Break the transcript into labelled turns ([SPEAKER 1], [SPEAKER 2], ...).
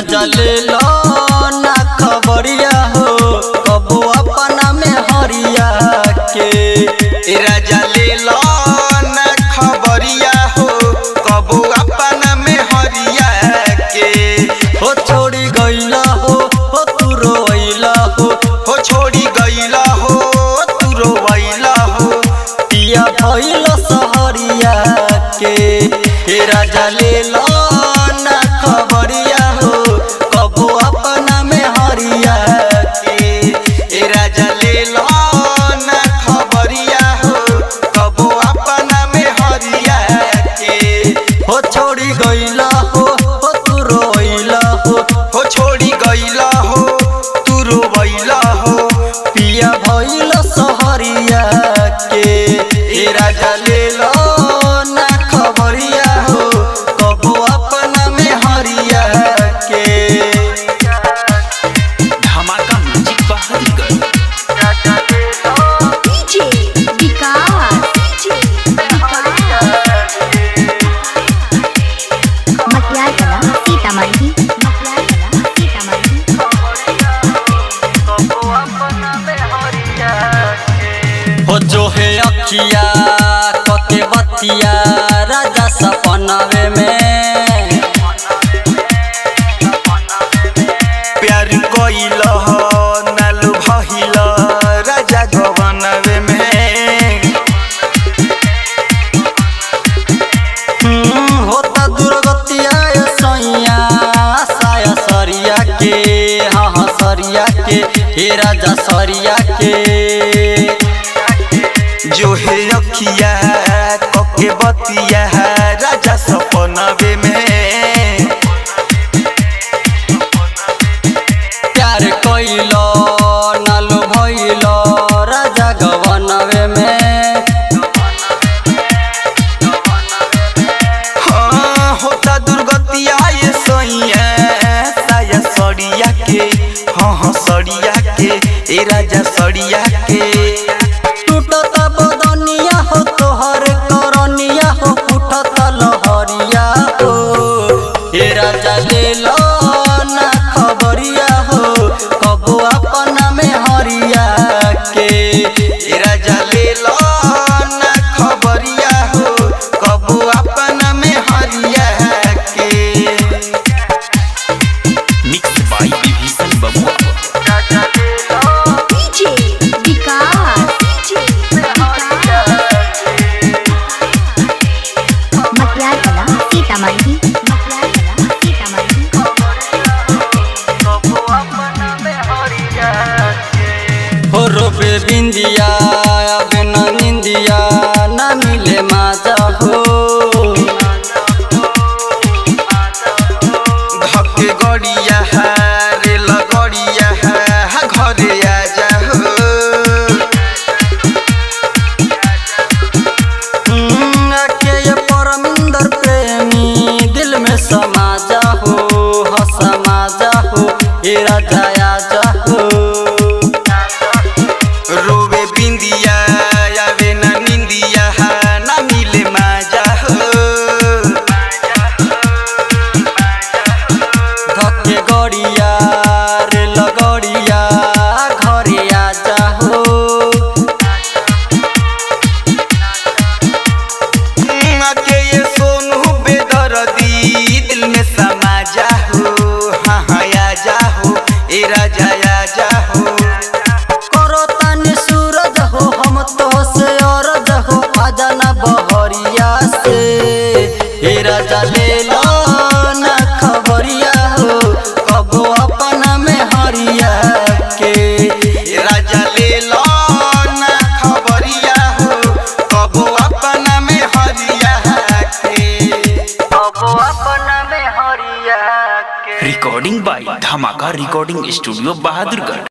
[SPEAKER 1] राजा ले लो ना खबरिया हो कबो अपना में हरिया के
[SPEAKER 2] ए राजा ले लो ना खबरिया हो कबो अपना में हरिया के
[SPEAKER 1] हो छोड़ी गईला हो हो तू रोइला हो
[SPEAKER 2] हो छोड़ी गईला हो तू रोवैला हो
[SPEAKER 1] पिया भइल सहरिया के हे राजा ले लो ना खबरिया हो कबो अपना में हरिया के
[SPEAKER 2] ए राजा ले लो ना खबरिया हो कबो अपना में हरिया के
[SPEAKER 1] हो छोड़ी गईला हो हो तू रोइला हो
[SPEAKER 2] हो छोड़ी गईला हो तू रोवैला हो
[SPEAKER 1] पिया भइल सहरिया के हे राजा ले लो ना खबरिया हो कबो अपना में हरिया के
[SPEAKER 2] धमाका music Bahadurgarh
[SPEAKER 3] DJ Vikas DJ Vikas Matiyar Kala Sitamarhi मटियार कला सीतामढ़ी
[SPEAKER 1] हो जो है अखिया कके बतिया राजा सपनावे में
[SPEAKER 2] प्यार कइल हो नालू भइल राजा गवनवे में
[SPEAKER 1] हम्म, होता दुर्गतिया ये सैया साया सरिया के हाँ हाँ सरिया के हे राजा सरिया के
[SPEAKER 2] जो है अखिया कके बतिया राजा सपनवे में
[SPEAKER 1] प्यार कइलो नालो भइलो राजा गवनवे में
[SPEAKER 2] हाँ होता दुर्गतिया ये सैया साया सड़िया के हाँ हाँ सड़िया के ए राजा सड़िया के
[SPEAKER 1] टूटता बदनिया हो तोहर करनिया हो उठता लहरिया हो हे राजा ले लो ना खबरिया हो कबो अपना में हरिया के
[SPEAKER 2] ए राजा ले लो ना खबरिया हो कबो अपना में हरिया के मिक्स बाय विभीषण बबुआ
[SPEAKER 3] DJ विकास DJ विकास मटियार कला सीतामढ़ी मटियार कला सीतामढ़ी
[SPEAKER 1] हो रोबे बिंदिया अब न निंदिया ना मिले माजा हो
[SPEAKER 2] धक्के गड़िया रे लगड़िया घरे आजा हो
[SPEAKER 1] हम्म, आके ये परमिंदर प्रेमी दिल में समा जा हो हो समा जा हो हे राजा आजा हो
[SPEAKER 2] रोवे बिंदिया आवे ना निंदिया ना मिले माजा हो
[SPEAKER 1] धक्के गड़िया रे लगड़िया घरे आजा हो
[SPEAKER 2] के ये सोनू बेदर्दी दिल में समा जा हो हाँ हाँ आजा हो ए राजा आजा हो
[SPEAKER 1] करो तानी सूरज हो हम तो से औरज हो आजा ना बहरिया से हे राजा ले लो ना खबरिया हो कबो अपना में हरिया के
[SPEAKER 2] ए राजा ले लो ना खबरिया हो कबो अपना में हरिया के
[SPEAKER 1] कबो अपना में हरिया के
[SPEAKER 4] रिकॉर्डिंग बाय धमाका रिकॉर्डिंग स्टूडियो बहादुरगढ़